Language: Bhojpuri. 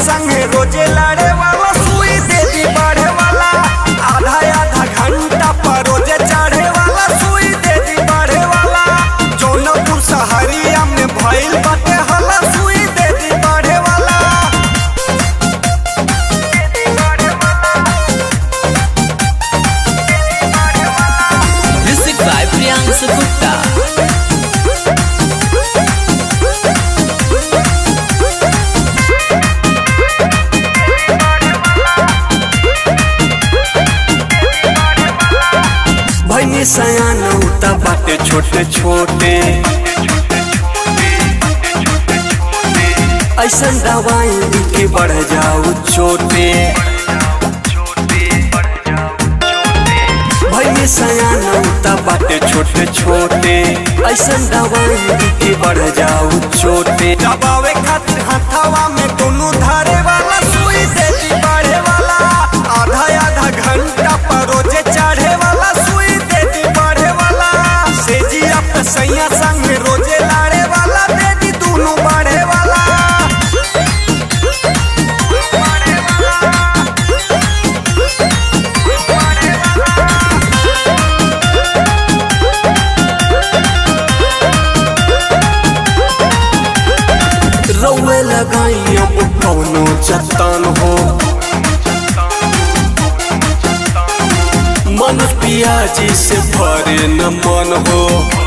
संगे रोजे लड़े वाला सुई दे दी बढ़े वाला आधा आधा घंटा पर रोजे चढ़े वाला सुई दे दी बढ़े वाला जौनपुर सहरिया में भइल बाटे हला सुई दे दी बढ़े वाला Music by Priyansu Gupta. भैनी सयान उता बाटे छोटे छोटे ऐसन दवाई के बढ़ जाऊ चोटे भैनी सयान उता बाटे छोटे छोटे ऐसन दवाई के बढ़ जाऊ चोटे दबावे खातिर हथवा में दोनों धारे वाला सुई देती बढ़े वाला आधा आधा घंटा पर रोजे चढ़े वाला सुई देती बढ़े वाला सेजिया पे सैया संग रोजे लाड़े वाला देती दोनों बढ़े वाला रौए लगाई अब कौनो चट्टान हो मन पियाजी से भरे न मन हो